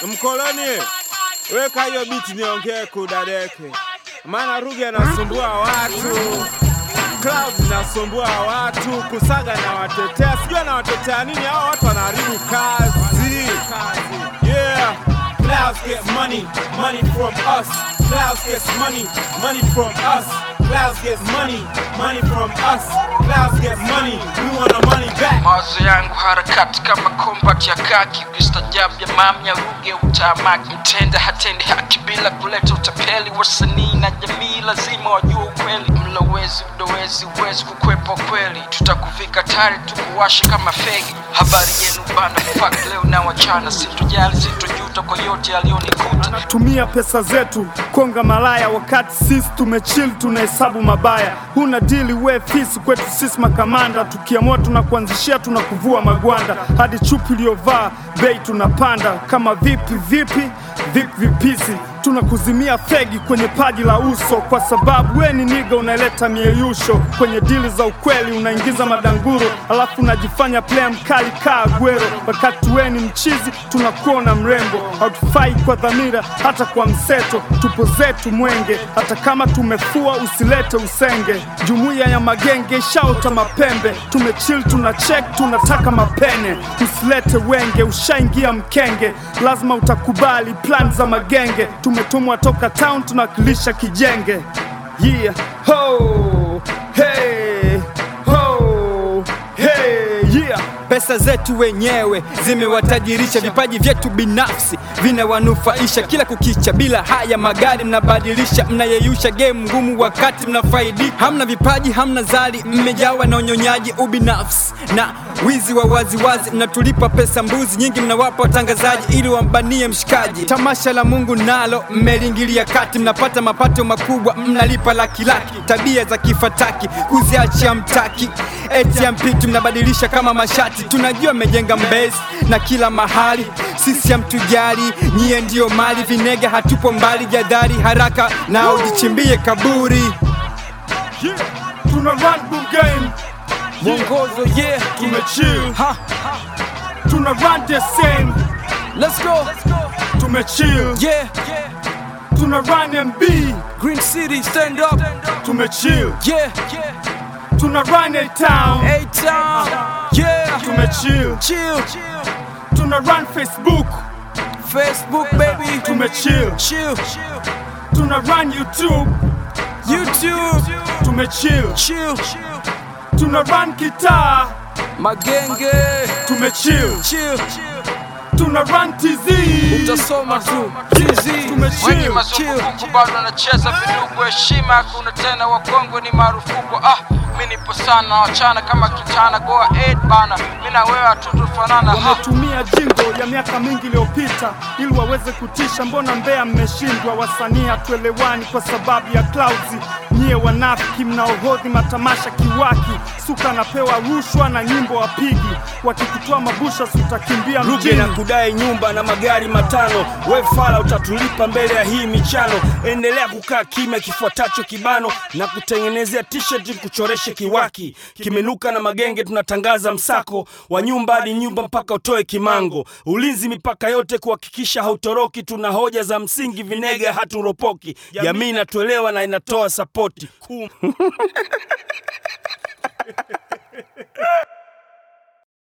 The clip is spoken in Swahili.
Mkoloni, weka hiyo biti niongee kudadeke, maana Ruge anasumbua watu, Clouds inasumbua watu, Kusaga na watetea, sijui anawatetea nini. Hao watu wanaharibu kazi. Yeah. Clouds get money, money from us. Clouds gets money, money from us. Clouds gets money, money from us. Clouds gets money, we want our money back. mawazo yangu harakati kama kombat ya kaki ukistajab ya mamya ruge utamaki mtenda hatendi haki bila kuleta utapeli wasanii na jamii lazima wajue ukweli mlowezi udowezi uwezi kukwepa kweli tutakuvika tari tukuwashe kama fegi habari yenu bana fuck leo na wachana sintojali sintojuta kwa yote aliyonikuta tumia pesa zetu konga malaya wakati sisi tumechill tunahesabu mabaya huna dili we fisi kwetu sisi makamanda tukiamua tunakuanzishia tunakuvua magwanda hadi chupi iliyovaa bei tunapanda kama vipi vipi vipi vipisi tunakuzimia fegi kwenye paji la uso kwa sababu we ni niga unaleta mieyusho kwenye dili za ukweli unaingiza madanguro alafu unajifanya playa mkali kaa gwero wakati we ni mchizi tunakuona mrembo hautufai kwa dhamira hata kwa mseto tupo zetu mwenge hata kama tumefua usilete usenge jumuiya ya magenge ishaota mapembe tumechil tuna chek tunataka mapene usilete wenge ushaingia mkenge lazima utakubali plan za magenge tumetumwa toka town tunawakilisha kijenge yeah ho hey ho hey yeah Pesa zetu wenyewe zimewatajirisha, vipaji vyetu binafsi vinawanufaisha kila kukicha. Bila haya magari mnabadilisha, mnayeyusha game ngumu wakati mnafaidi. Hamna vipaji, hamna zali, mmejawa na unyonyaji, ubinafsi na wizi wa waziwazi. Mnatulipa pesa mbuzi nyingi, mnawapa watangazaji ili wambanie mshikaji. Tamasha la Mungu nalo mmeliingilia kati, mnapata mapato makubwa, mnalipa laki laki. Tabia za kifataki kuziachia mtaki, eti ya mpitu mnabadilisha kama mashati. Tunajua mmejenga mbezi na kila mahali, sisi hamtujali, nyie ndiyo mali. Vinega hatupo mbali, jadhari haraka na ujichimbie kaburi. yeah tuna run good game Mwongozo yeah, tumechill ha, tuna run the same let's go tumechill yeah, tuna run MB Green City stand up tumechill yeah, tuna run A town A town yeah, tumechill chill tuna run Facebook Facebook baby, tumechill chill tuna run YouTube YouTube, tumechill chill tuna run kitaa magenge, tumechill chill tuna run TZ utasoma tu TZ, wengi tumechill mazunguko bado anacheza vidugu heshima hakuna tena wakongwe ni marufuku ah mi nipo sana wachana kama kitana goa 8 bana mi na wewe hatutofanana ha wametumia jingo ya miaka mingi iliyopita ili waweze kutisha. Mbona Mbeya mmeshindwa? Wasanii hatuelewani kwa sababu ya clouds. Nyie wanafiki mnaohodhi matamasha kiwaki, suka anapewa rushwa na nyimbo wapigi, wakikutoa mabusha si utakimbia Ruge na mjini. kudai nyumba na magari matano, we fala utatulipa mbele ya hii michano. Endelea kukaa kimya, kifuatacho kibano na kutengenezea t-shirt kuchoreshe kiwaki. Kimenuka na magenge, tunatangaza msako wa nyumba hadi nyumba mpaka utoe kimango. Ulinzi mipaka yote kuhakikisha hautoroki. Tuna hoja za msingi, vinega haturopoki. Jamii inatuelewa na inatoa sapoti. Kum.